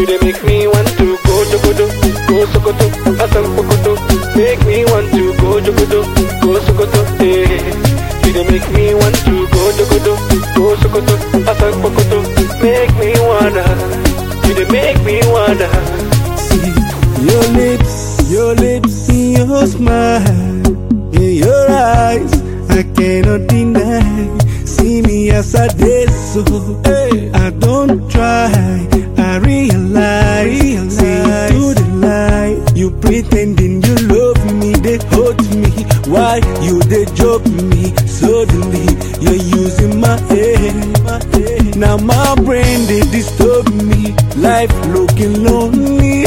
dey make me want to go Jogodo, go Sokoto, Asan Pokoto. Make me want to go Jogodo, go Sokoto. Eh. You dey make me want to go Jogodo, go Sokoto, Asan Pokoto. Make me wanna, you dey make me wanna. See your lips, your lips, your smile, in your eyes, I cannot deny. See me as I did so, I don't try. I realize, see to the lie. You pretending you love me, they hurt me. Why you they joke me? Suddenly you're using my head. Now my brain they disturb me. Life looking lonely.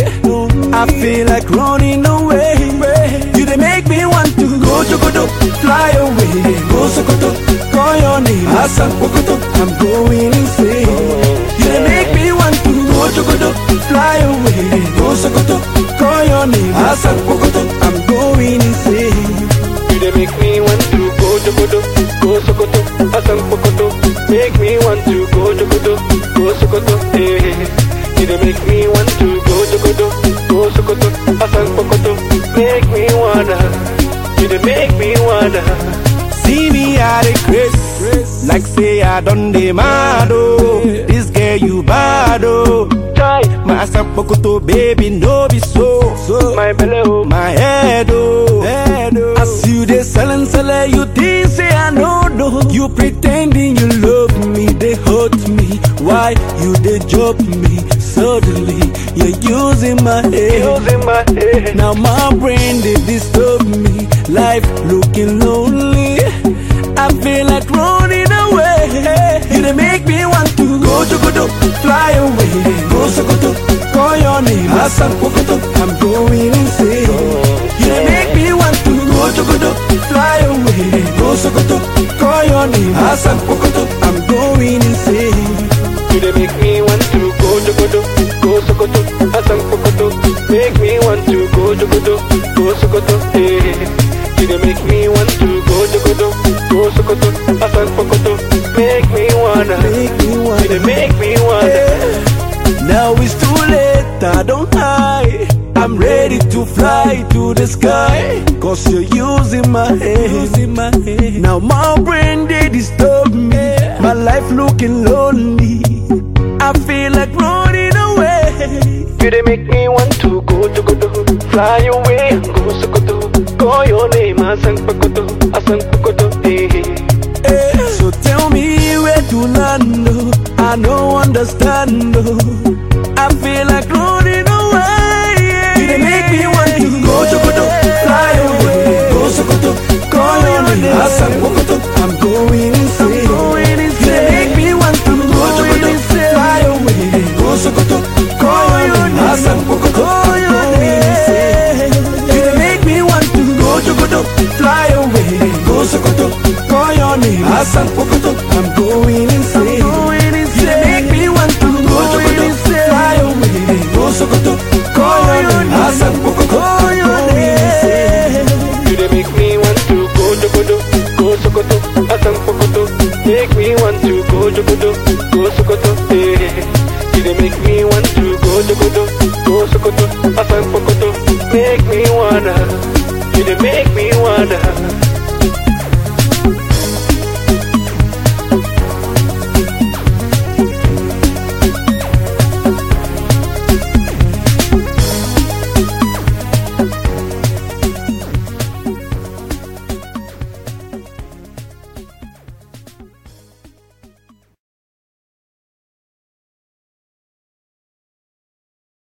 I feel like running away. You they make me want to go Jogodo, fly away. Go Sokoto, call your name. Asan Pokoto, I'm going insane. You they make me want to go Jogodo, fly away. Go Sokoto, call your name. Asan Pokoto, I'm going insane. You dey make me want to go Jogodo, go Sokoto, Asan Pokoto. Make me want to go Jogodo, go Sokoto. Eh. You dey make me want to go Jogodo, go Sokoto, Asan Pokoto. Make me wanna, you dey make me wanna. See me at a grace, like say I done the mad oh. This girl you bad oh. Try My sapokoto baby no be so. So my belly oh, my head oh. Head, oh. As you dey selling sell you think say I know no. You pretending you love me, they hurt me. Why you they joke me? Suddenly you're using my head. using my head. Now my brain they disturb me. Life looking lonely. I feel like running away. You they make me want to go Jogodo, fly away. Go Sokoto, call your name. Asan Pokoto, I'm going insane. You they make me want to go Jogodo, fly away. Go Sokoto, call your name. Asan Pokoto, I'm going insane. You dey make me want to go Jogodo, go Sokoto, Asan Pokoto. Make me want to go Jogodo, go Sokoto. Eh. You dey make me want to go Jogodo, go Sokoto, Asan Pokoto. Make me wanna, Make me you wanna. dey make me wanna. Now it's too late, I don't hide. I'm ready to fly to the sky. Cause you're using my head. Using my head. Now my brain they disturb me. My life looking lonely. I feel like running away. You dey make me want to go Jogodo, fly away and go Sokoto. Call your name, Asan Pokoto, Asan Pokoto. Eh. Eh, So tell me where to land. oh. I don't understand. oh. I feel like running away. You they make me want to go Jogodo, fly away. Go Sokoto, call your name. Asan Pokoto, I'm going insane. You they make me want to go Jogodo, fly away. Go Sokoto, call your name. Asan Pokoto, I'm going insane. You they make me want to go Jogodo, fly away. Go Sokoto, call your name. Asan Pokoto, I'm going insane. You they make me want to go Jogodo, fly away. Go Sokoto, call your name. Asan Pokoto, I'm going insane. You dey make me want to go Jogodo, go Sokoto, Asan Pokoto. Make me want to go Jogodo, go Sokoto. Eh. You dey make me want to go Jogodo, go Sokoto,